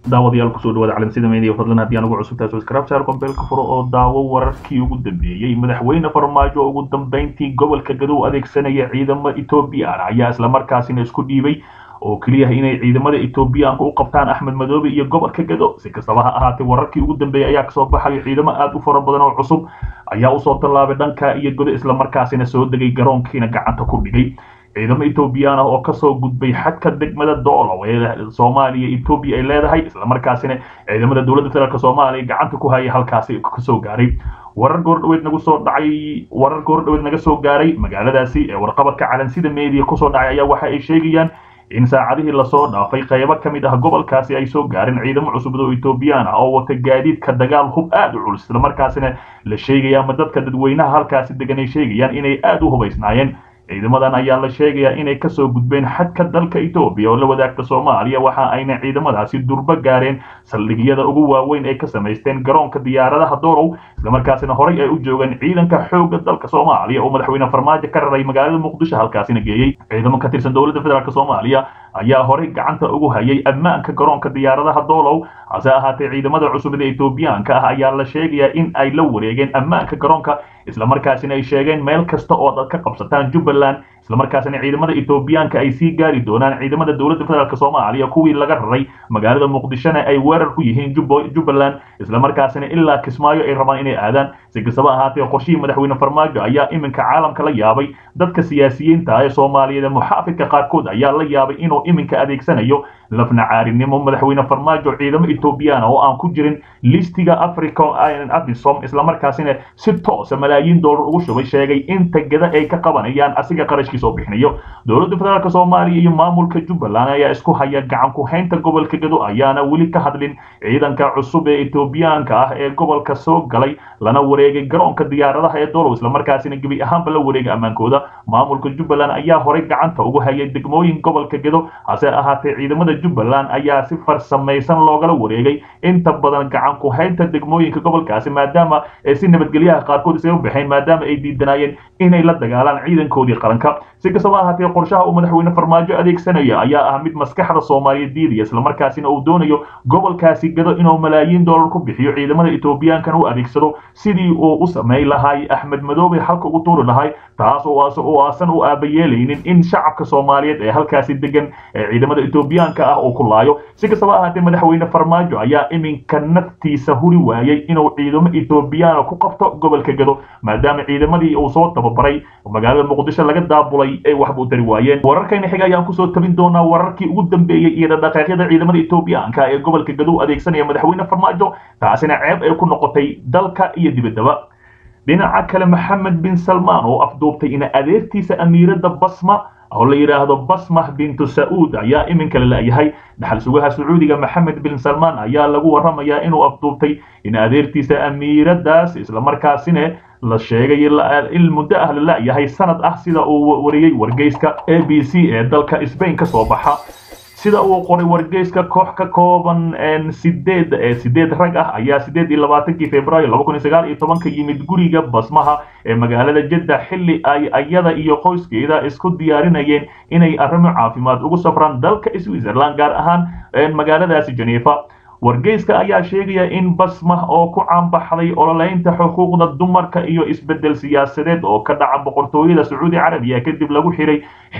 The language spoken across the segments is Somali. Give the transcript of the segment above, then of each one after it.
daawadayaal kusoo dhawaada calansida media fadlan haddii aan ugu cusubtahay subscribe channel kombeelka furo oo daawo wararkii ugu dambeeyey madaxweyne farmaajo oo ugu dambeyntii gobolka gadow adeegsanaya ciidamo ethoobiyan ayaa islamarkaasina isku dhiibay oo keliya inay ciidamada ethoobiyaanka u qabtaan axmed madoobe iyo gobolka gado si kastaba ha ahaatee wararkii ugu dambeeyey ayaa kasoo baxaya ciidamo aad u fara badan oo cusub ayaa usoo tallaabay dhanka iyo godo islamarkaasina soo degay garoonkiina gacanta ku dhigay ciidamo ethoobiyan ah oo kasoo gudbay xadka degmada doolow ee soomaaliya ethoobiya ay leedahay islamarkaasina ciidamada dowladda federaalk soomaaliya gacanta ku hayay halkaasi kasoo gaaray warar goordhaweed nagu soo dhacay warar goordhaweed naga soo gaaray magaaladaasi ee warqabadka calansida media kusoo dhacay ayaa waxa ay sheegayaan in saacadihii lasoo dhaafay qaybo ka mid ah gobolkaasi ay soo gaareen ciidamo cusub oo ethoobiyan ah oo wata gaadiidka dagaal hub aad u culus islamarkaasina la sheegaya ama dadka dadweynaha halkaasi degan ay sheegayaan inay aad u hubaysnaayeen ciidamadan ayaa la sheegayaa inay kasoo gudbeen xadka dalka etoobiya oo la wadaagta soomaaliya waxa ayna ciidamadaasi durbo gaareen saldhigyada ugu waaweyn ay ka samaysteen garoonka diyaaradaha doolow islamarkaasina horay ay u joogeen ciidanka xoogga dalka soomaaliya oo madaxweyne farmaajo ka raray magaalada muqdisho halkaasina geeyey ciidamo ka tirsan dowladda federaalk soomaaliya ayaa horay gacanta ugu hayay ammaanka garoonka diyaaradaha doolow hase ahaatee ciidamada cusubada etoobiyaanka ah ayaa la sheegayaa in ay la wareegeen ammaanka garoonka islamarkaasina ay sheegeen meel kasta oo ad ka qabsataan jubbaland islamarkaasina ciidamada etoobiyaanka ay sii gaari doonaan ciidamada dowladda federaalk soomaaliya kuwii laga raray magaalada muqdishona ay weerar ku yihiin jubbaland islamarkaasina ilaa kismaayo ay rabaan inay aadaan si kastaba ahaatee qorshihii madaxweyne farmaajo ayaa iminka caalamka la yaabay dadka siyaasiyiinta ee soomaaliyeed muxaafidka qaarkood ayaa la yaabay inuu iminka adeegsanayo lafnacaarinimo madaxweyne farmaajo ciidamo ethoobiyan oo aan ku jirin listiga africa abisom islamarkaasina si toosa malaayiin dollar ugu shubay sheegay inta gada ay ka qabanayaan asiga qarashkiisa oo bixinayo dowladda federaalk soomaaliya iyo maamulka jubbaland ayaa isku haya gacan ku-haynta gobolka gado ayaana weli ka hadlin ciidanka cusub ee ethoobiyaanka ah ee gobolka soo galay lana wareegay garoonka diyaaradaha ee doolow islamarkaasina gebi ahaanba la wareegay ammaankooda maamulka jubbaland ayaa horay gacanta ugu hayay degmooyin gobolka gado hase ahaatee ciidamada jubbaland ayaa si farsamaysan loogala wareegay inta badan gacan ku-haynta degmooyinka gobolkaasi maadaama si nabadgelyaha qaarkood isaga baxeen maadaama ay diidanaayeen inay la dagaalaan ciidankoodii qaranka si kastaba ahaatee qorshaha uu madaxweyne farmaajo adeegsanaya ayaa ah mid maskaxda soomaaliya diidaya islamarkaasina uu doonayo gobolkaasi gado inuu malaayiin dollar ku bixiyo ciidamada ethoobiyankana u adeegsado sidii uu u samayn lahay axmed madoobe halka ugu tuuri lahay taas oo aasan u aabayeelaynin in shacabka soomaaliyeed ee halkaasi degan ee ciidamada ethoobiyaanka ah uu ku laayo si kastaba ahaatee madaxweyne farmaajo ayaa iminka naftiisa huri waayey inuu ciidamo ethoobiyaana ku qabto gobolka gado maadaama ciidamadii uu soo tababaray magaalada muqdisho laga daabulay ay waxba u tari waayeen wararkayna xiga ayaan kusoo tabin doonaa wararkii ugu dambeeyey iyo dhaqdhaqaaqyada ciidamada ethoobiyaanka ee gobolka gadow adeegsanaya madaxweyne farmaajo taasina ceeb ay ku noqotay dalka iyo dibaddaba dhinaca kale maxamed bin salmaan oo afduubtay in adeertiisa amiiradda basma oo la yidhaahdo basmah bintu sa'uud ayaa iminka la la'yahay dhaxal sugaha sacuudiga maxamed bin salmaan ayaa lagu warramayaa inuu afduubtay in adeertiisa amiiraddaas islamarkaasina la sheegay in muddo ah la la'yahay sanad ah sida uu wariyey wargeyska a b c ee dalka sbain ka soo baxa sida uu qoray wargeyska koox ka kooban sideed sideed rag ah ayaa sideed iyo labaatankii februaayo laba kun iyo sagaal iyo tobanka yimid guriga basmaha ee magaalada jedda xilli ay ayada iyo qoyskeeda isku diyaarinayeen inay arrimo caafimaad ugu safraan dalka switzerland gaar ahaan magaaladaasi genefa wargeyska ayaa sheegaya in basmah oo ku caanbaxday ololeynta xuquuqda dumarka iyo isbeddel siyaasadeed oo ka dhaca boqortooyada sacuudi carabiya kadib lagu xiray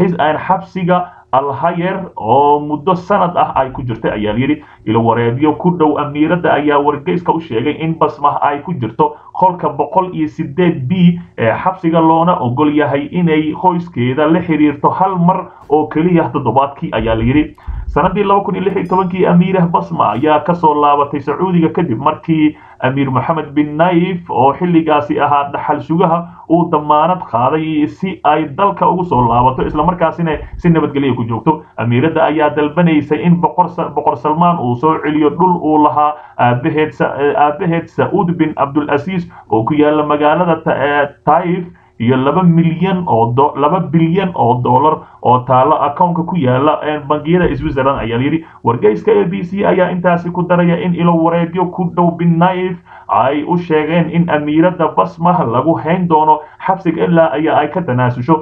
xabsiga alhayer oo muddo sanad ah ay ku jirtay ayaa layidhi ilo wareebyo ku dhow amiiradda ayaa wargeyska u sheegay in basmah ay ku jirto qolka boqol iyo sideed b ee xabsiga loona ogol yahay inay qoyskeeda la xiriirto hal mar oo keliya toddobaadkii ayaa layidhi sanadii laba kun iyo lix iyo tobankii amiirah basma ayaa kasoo laabatay sacuudiga kadib markii amiir moxamed bin naif oo xilligaasi ahaa dhaxal sugaha uu damaanad qaaday si ay dalka ugu soo laabato islamarkaasina si nabadgelya ku joogto amiiradda ayaa dalbanaysay in boqor salmaan uu soo celiyo dhul uu lahaa aabaheed aabaheed sa'uud bin cabdulasiis oo ku yaala magaalada taif iyo laba milyan oo laba bilyan oo dollar oo taalo accountka ku yaala bangiyada switzerland ayaa yidhi wargeyska a b c ayaa intaasi ku daraya in ilo wareegyo ku dhow bin naif ay u sheegeen in amiiradda basmah lagu hayn doono xabsiga ilaa ayaa ay ka tanaasusho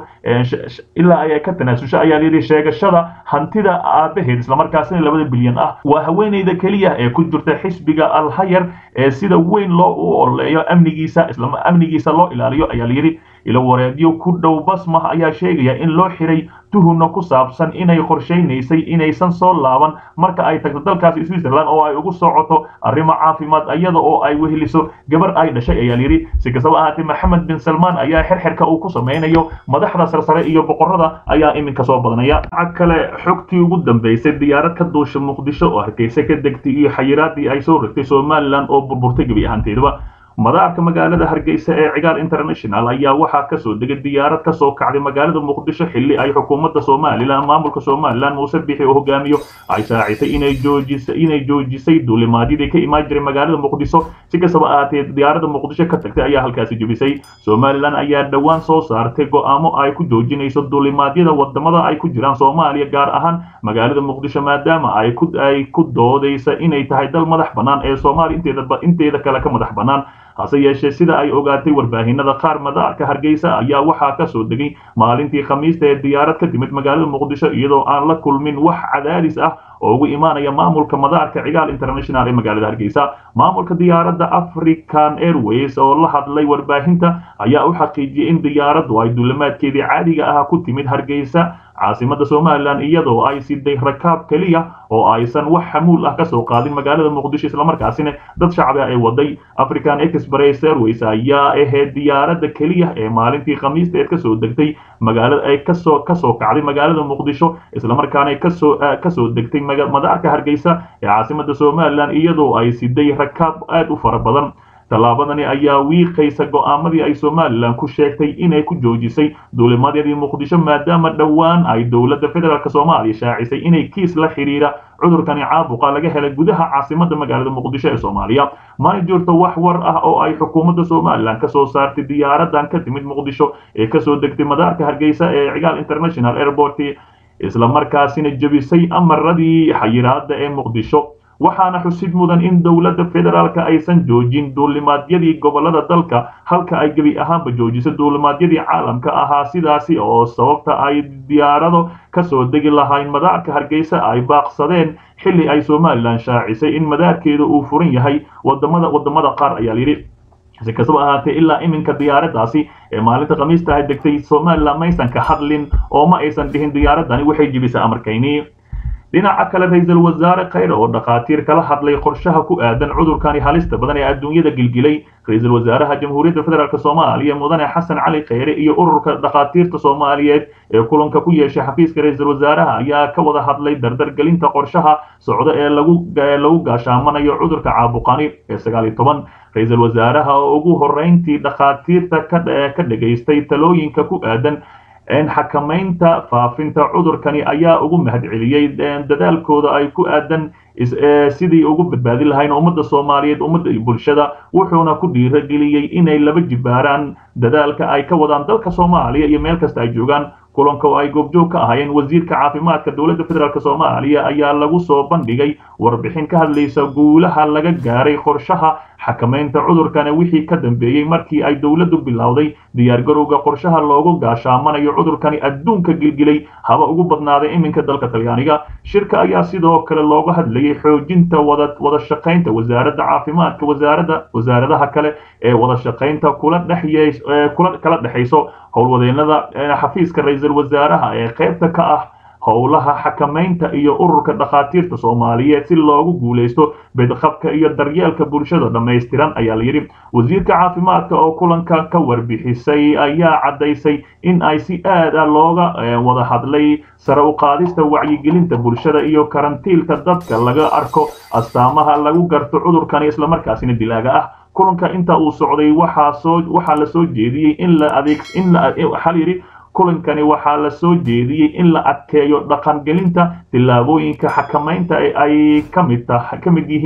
ilaa ay ka tanaasusho ayaa layidhi sheegashada hantida aabaheed islamarkaasina labada bilyan ah waa haweeneyda keliya ee ku jirta xisbiga alhayar ee sida weyn loo u oleeyo amnigiisa isla amnigiisa loo ilaaliyo ayaa layidhi ilo wareedyo ku dhow basmah ayaa sheegaya in loo xiray tuhuna ku saabsan inay qorshaynaysay inaysan soo laaban marka ay tagto dalkaasi switzerland oo ay ugu socoto arrimo caafimaad iyada oo ay weheliso gabar ay dhashay ayaa layidhi si kastaba ahaatee maxamed bin salmaan ayaa xirxirka uu ku samaynayo madaxda sarsare iyo boqorada ayaa iminka soo badanaya waxa kale xogtii ugu dambeysay diyaarad ka duusha muqdisho oo hargeysa ka degtay iyo xayiraadii ay soo rogtay somalilan oo burburtay gebi ahaanteedaba madaarka magaalada hargeysa ee cigaal international ayaa waxaa kasoo degay diyaarad kasoo kacday magaalada muqdisho xilli ay xukuumadda somalilan maamulka somalilan muuse bixi oo hogaamiyo ay shaacisay inay joojisay inay joojisay duulimaadyadii ka imaan jiray magaalada muqdisho si kastaba ahaatee diyaaradda muqdisho ka tagtay ayaa halkaasi jebisay somalilan ayaa dhowaan soo saartay go'aamo ay ku joojinayso duulimaadyada wadamada ay ku jiraan soomaaliya gaar ahaan magaalada muqdisho maadaama ay ku ay ku doodaysa inay tahay dal madax bannaan ee soomaaliya inteeda inteeda kale ka madax bannaan hase yeeshee sida ay ogaatay warbaahinada qaar madaarka hargeysa ayaa waxaa ka soo degay maalintii khamiista ee diyaarad ka timid magaalada muqdisho iyadoo aan la kulmin wax cadaadis ah oo ugu imaanaya maamulka madaarka cigaal international ee magaalada hargeysa maamulka diyaaradda african airways oo la hadlay warbaahinta ayaa u xaqiijiyey in diyaaraddu ay duulimaadkeedii caadiga ah ku timid hargeysa caasimada somalilan iyadoo ay siday rakaab keliya oo aysan wax xamuul ah kasoo qaadin magaalada muqdisho islamarkaasina dad shacbi ah ay waday african express airways ayaa ahayd diyaaradda keliya ee maalintii khamiista eed kasoo degtay magaalada ay kasoo kasoo kacday magaalada muqdisho islamarkaana kasoo kasoo degtay madaarka hargeysa ee caasimada somalilan iyadoo ay siday rakaab aad u fara badan tallaabadani ayaa wiiqaysa go'aamadii ay somalilan ku sheegtay inay ku joojisay duulimadyadii muqdisho maadaama dhowaan ay dowladda federaalk soomaaliya shaacisay inay kiis la xidhiira cudurkani caabuqa laga helay gudaha caasimada magaalada muqdisho ee soomaaliya mana jirto wax war ah oo ay xukuumadda somalilan kasoo saartay diyaaradan ka timid muqdisho ee kasoo degtay madaarka hargeysa ee cigaal international airport islamarkaasina jebisay amaradii xayiraada ee muqdisho waxaana xusid mudan in dowladda federaalka aysan joojin duulimaadyadii gobolada dalka halka ay gebi ahaanba joojiso duulimaadyadii caalamka ahaa sidaasi oo sababta ay diyaarado kasoo degi lahayn madaarka hargeysa ay baaqsadeen xilli ay somalilan shaacisay in madaarkeeda uu furan yahay wadamada wadamada qaar ayaa layidhi si kastaba ahaatee ilaa iminka diyaaraddaasi ee maalinta khamiista ay degtay somalilan maysan ka hadlin oo ma aysan dhihin diyaaradani waxay jebisay amarkayni dhinaca kale ra-iisul wasaare khayre oo dhakhaatiir kala hadlay qorshaha ku aadan cudurkani halista badan ee adduunyada gilgilay ra-iisul wasaaraha jamhuuriyadda federaalk soomaaliya mudane xasan cali khayre iyo ururka dhakhaatiirta soomaaliyeed ee kulanka ku yeeshay xafiiska ra-iisul wasaaraha ayaa ka wada hadlay dardargelinta qorshaha socda ee lagu lagu gaashaamanayo cudurka caabuqani ee sagaal iyo toban ra-iisul wasaaraha oo ugu horreyntii dhakhaatiirta ka dhegaystay talooyinka ku aadan xakamaynta faafinta cudurkani ayaa ugu mahadceliyey dadaalkooda ay ku aadan sidii ugu badbaadin lahayn ummadda soomaaliyeed ummadda iyo bulshada wuxuuna ku dhiirageliyey inay laba jibaaraan dadaalka ay ka wadaan dalka soomaaliya iyo meel kasta ay joogaan kulanka oo ay goobjoog ka ahaayeen wasiirka caafimaadka dowladda federaalk soomaaliya ayaa lagu soo bandhigay warbixin ka hadlaysa guulaha laga gaaray qorshaha xakamaynta cudurkana wixii ka dambeeyey markii ay dowladdu bilowday diyaargarowga qorshaha loogu gaashaamanayo cudurkani adduunka gilgilay haba ugu badnaaday iminka dalka talyaaniga shirka ayaa sidoo kale looga hadlayay xoojinta wada wada shaqaynta wasaaradda caafimaadka wasaaradda wasaaradaha kale ee wada shaqaynta kula dhexyey kula kala dhexayso howlwadeennada xafiiska ra-iisul wasaaraha ee qaybta ka ah howlaha xakamaynta iyo ururka dhakhaatiirta soomaaliyeed si loogu guulaysto bedqabka iyo daryeelka bulshada dhammaystiran ayaa layidhi wasiirka caafimaadka oo kulanka ka warbixisay ayaa caddaysay in ay si aad ah looga wada hadlay sare u qaadista wacyigelinta bulshada iyo karantiilka dadka laga arko astaamaha lagu garto cudurkani islamarkaasina dilaaga ah kulanka inta uu socday waxaa soo waxaa la soo jeediyey in la adeeg in la waxaa la yidhi kulankani waxaa la soo jeediyey in la adkeeyo dhaqangelinta tillaabooyinka xakamaynta ee ay kamid ka mid yihiin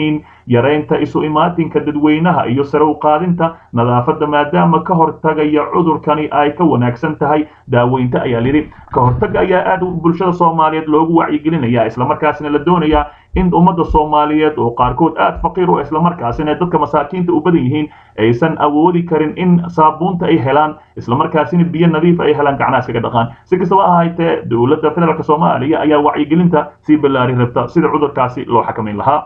yareynta isu imaatinka dadweynaha iyo sare u qaadinta nadaafadda maadaama ka hortagaya cudurkani ay ka wanaagsan tahay daaweynta ayaa lidhi ka hortaga ayaa aad bulshada soomaaliyeed loogu wacyigelinaya islamarkaasina la doonayaa in ummadda soomaaliyeed oo qaarkood aad faqiir u islamarkaasina dadka masaakiinta u badan yihiin aysan awoodi karin in saabuunta ay helaan islamarkaasina biyo nadiif ay helaan gacnaha iskaga dhaqaan si kastaba ahaatee dowladda federaalk soomaaliya ayaa wacyigelinta sii ballaari rabta sida cudurkaasi loo xakamayn lahaa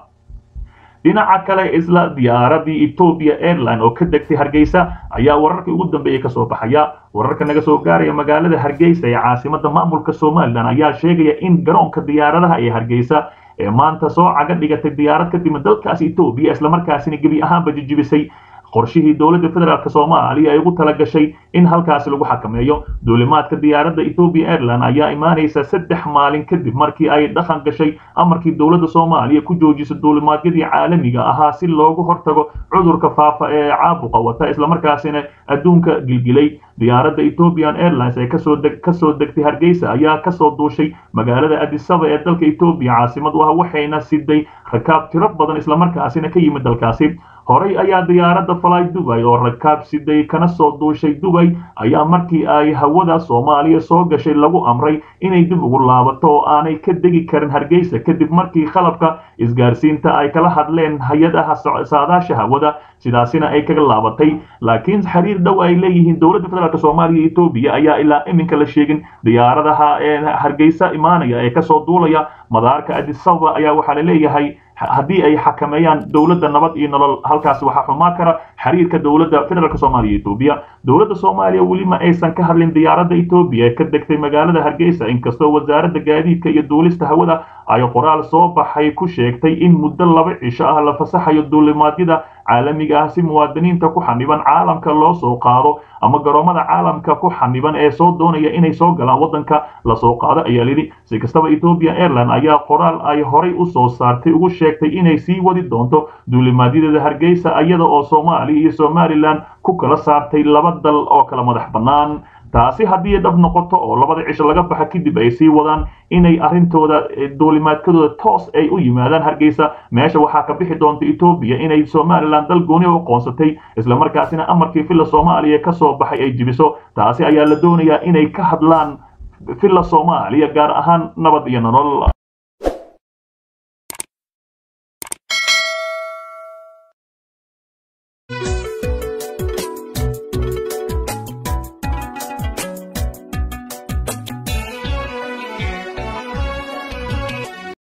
dhinaca kale isla diyaaradii ethoopia airline oo ka degtay hargeysa ayaa wararkii ugu dambeeyey kasoo baxaya wararka naga soo gaaraya magaalada hargeysa ee caasimada maamulka somalilan ayaa sheegaya in garoonka diyaaradaha ee hargeysa ee maanta soo caga dhigatay diyaarad ka timid dalkaasi etoobiya islamarkaasina gebi ahaanba jijibisay qorshihii dowladda federaalk soomaaliya ay ugu talagashay in halkaasi lagu xakameeyo duulimaadka diyaaradda ethoopia airline ayaa imaanaysa saddex maalin kadib markii ay dhaqan gashay amarkii dowladda soomaaliya ku joojisay duulimaadyadii caalamiga ahaa si loogu hortago cudurka faafa ee caabuqa wata islamarkaasina adduunka gilgilay diyaaradda ethiopian airlines ee kasoo deg kasoo degtay hargeysa ayaa kasoo duushay magaalada adisaba ee dalka etoobiya caasimad u ah waxayna siday rakaab tiro badan islamarkaasina ka yimid dalkaasi horey ayaa diyaaradda fly dubay oo rakaab siday kana soo duushay dubay ayaa markii ay hawada soomaaliya soo gashay lagu amray inay dib ugu laabato oo aanay ka degi karin hargeysa kadib markii qalabka isgaarsiinta ay kala hadleen hay-adaha saadaasha hawada sidaasina ay kaga laabatay laakiin xiriir dhow ay leeyihiin dowladda federaalk soomaaliya iyo etoobiya ayaa ilaa iminka la sheegin diyaaradaha hargeysa imaanaya ee kasoo duulaya madaarka adisaba ayaa waxaa la leeyahay haddii ay xakameeyaan dowladda nabad iyo nolol halkaasi waxaa xumaa kara xiriirka dowladda federaalk soomaaliya etoobiya dowladda soomaaliya weli ma aysan ka hadlin diyaaradda etoobiya ee ka degtay magaalada hargeysa inkastoo wasaaradda gaadiidka iyo duulista hawada ay qoraal soo baxay ku sheegtay in muddo laba cisho ah la fasaxayo duulimaadyada caalamiga ah si muwaadiniinta ku xaniban caalamka loo soo qaado ama garoomada caalamka ku xaniban ee soo doonaya inay soo galaan waddanka lasoo qaado ayaa lidhi si kastaba ethoopian airline ayaa qoraal ay horay u soo saartay ugu sheegtay inay sii wadi doonto duulimaadyadeeda hargeysa iyada oo soomaaliya iyo somalilan ku kala saartay laba dal oo kala madax bannaan taasi haddii dhab noqoto oo labada cisho laga baxa kadib ay sii wadaan inay arrintooda duulimaadkadooda toos ay u yimaadaan hargeysa meesha waxaa ka bixi doonta etoobiya inay somalilan dal gooni u aqoonsatay islamarkaasina amarkii villa soomaaliya ka soo baxay ay jibiso taasi ayaa la doonayaa inay ka hadlaan villa soomaaliya gaar ahaan nabad iyo nolol